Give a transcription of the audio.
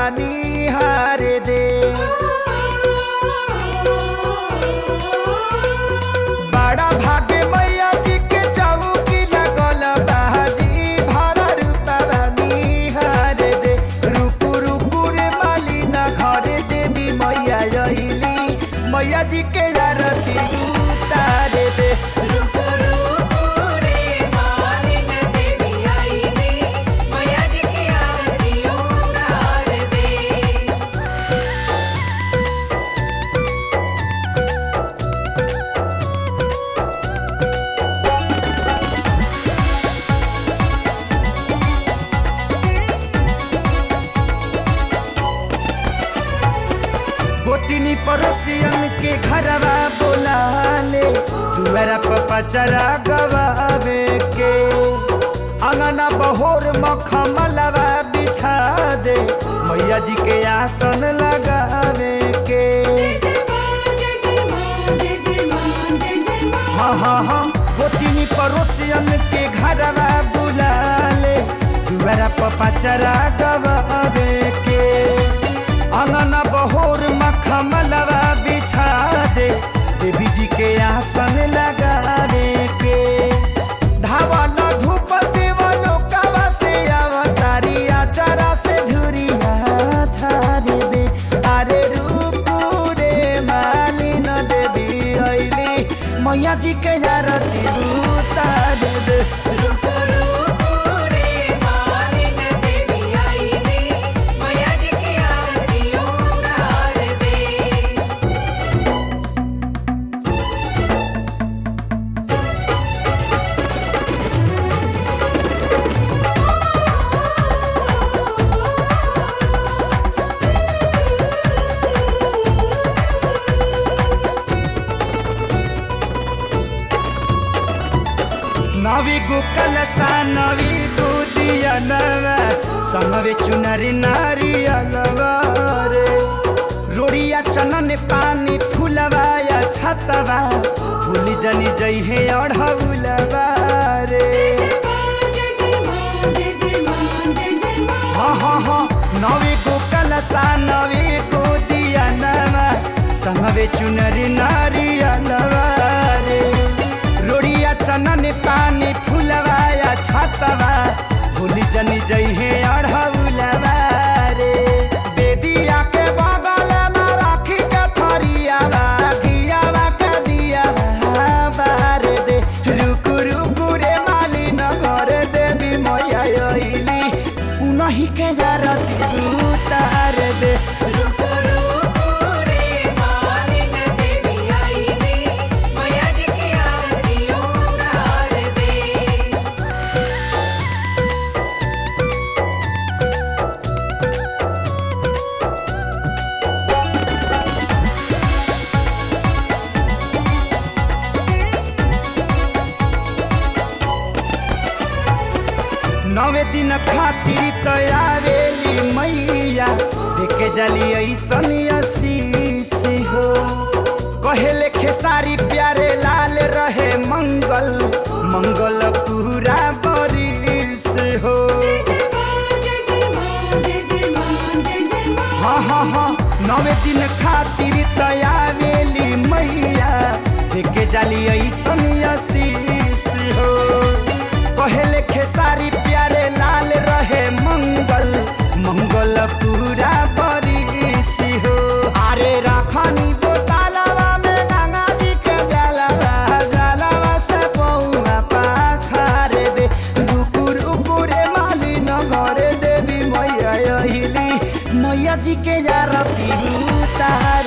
बानी हारे दे बड़ा भाग्य मैया जी के चौकी लगल बाजी भरा रूपा बानी हारे दे रुकु रुकु रे माली ना घरे देवी मैया अइली मैया जी के आरती उतारे दे रुको रुको रे मालिन देवी आईली मैया जी की आरती उतार दे गोतिनी पड़ोसियन के घरवा बोला ले दुआरा पर पचरा गवावे के अंगना बहोर मखमलवा बिछा दे मैया जी के आसन लगावे के हाँ हाँ हाँ गोतिनी पड़ोसियन के घरवा बुला ले दुआरा पर पचरा गवावे के अंगना बहोर मखमलवा बिछा दे देवी जी के आसन लगावे के धावल धूप देवलो कवा से अवतारी आचारा से धुरिया छारे दे अरे रूपू रे मालिन देवी अइली मैया जी के आरती उतार दे रुको रुको रे मालिन देवी आईली मैया जी की आरती उतार दे नवी गुकल सा नवी बुदिया नवा संगवे चुनरी नारी अलवारे रोड़िया चनन पानी फुलवा या छतवा भूली जनी जई है अढ़ौलवा रे हाँ हाँ हाँ नवी गुकल सा नवी बुदिया नवा संगवे चुनरी नारी अलवारे रोड़िया चनन पानी फुलवा या छतवा भूली जनी जई है अढ़ौलवा रे बेदिया के बगल में राखी के थरियावा घियावा के दियावा बार दे रुकु रुकु रे माली न घर देवी मैया अइली उनही के आरती उतार दे रुको रुको रे मालिन देवी आईली मैया जी की आरती उतार दे नवे दिन खातिर तयारेली मैया देखे जली ऐसन असीस हो कहेले खेसारी प्यारे लाल रहे मंगल मंगल पूरा बरिस हो हाँ हाँ हाँ नवे दिन खातिर तयारेली मैया देखे जाली ऐसन असीस हो कहेले खेसारी प्यारे लाल रहे मंगल मंगल पूरा बरिस हो अरे रखनी बोतलवा में गंगा जी के जलवा जलवा से पौवा पाखारे दे रुकु रुकु रे माली न घरे देवी मैया अहिली मैया जी के आरती उतार